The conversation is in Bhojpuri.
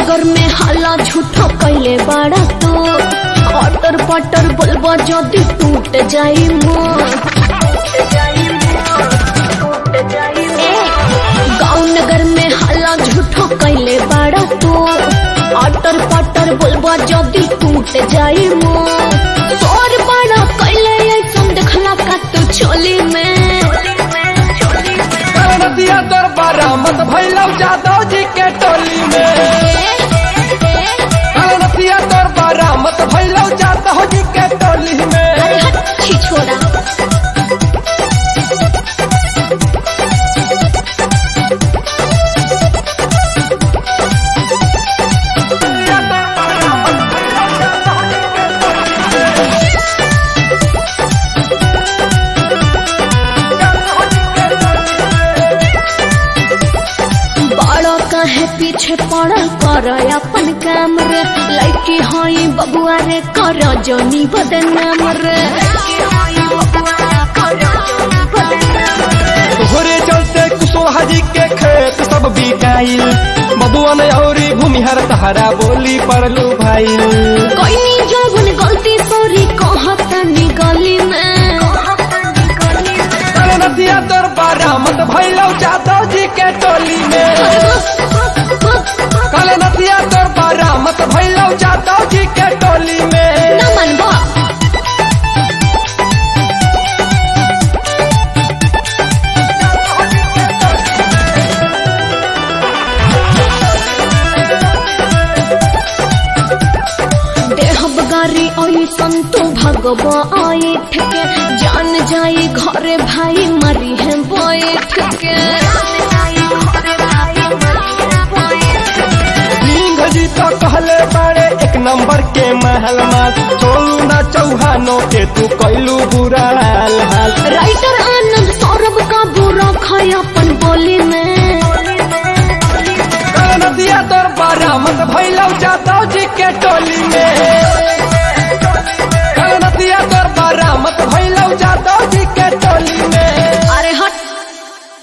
नगर में हल्ला झूठो कैले बाड़ा तो अटर पटर बोलबो जदी टूट जाई मोर गाँव नगर में हल्ला झूठो कैले बाड़ा तो अटर पटर बोलबो जदी टूट जाई मोर तोर बड़ा कैले ऐसन देखला का तू चोली में नदिया तोर बरामद भैलौ जादव जी के टोली में नदिया तोर बरामद भैलौ जादव जी के टोली में अरे हट छी छोड़ा बड़ो काहे पीछे पड़ल कर अपन काम रे लड़की हई बबुआ रे कर जनी बदनाम रे तोहरे चलते कुशवाहा जी के खेत सब बिकाइल बबुआ ने औरी भूमिहर तहरा बोली पड़लू भाई कोई जौन गलती सॉरी कहतनी गली में नदिया तोर बरामद भैलौ जादव जी के टोली में कल नदिया तोर बरामद भैलौ जादव जी के टोली में न मनबो देहब गारी ऐसन तो भगब ऐठ के जान जाई घरे भाई मरी है बैठ के सिंह जी तो कहले बड़े एक नंबर के महल माल चोलू ना चौहानो के तू कैलू बुरा हाल हाल राइटर आनंद सौरभ का बुरा खाया अपन बोली में कल नदिया तोर बरामद भैलौ जादव जी के टोली में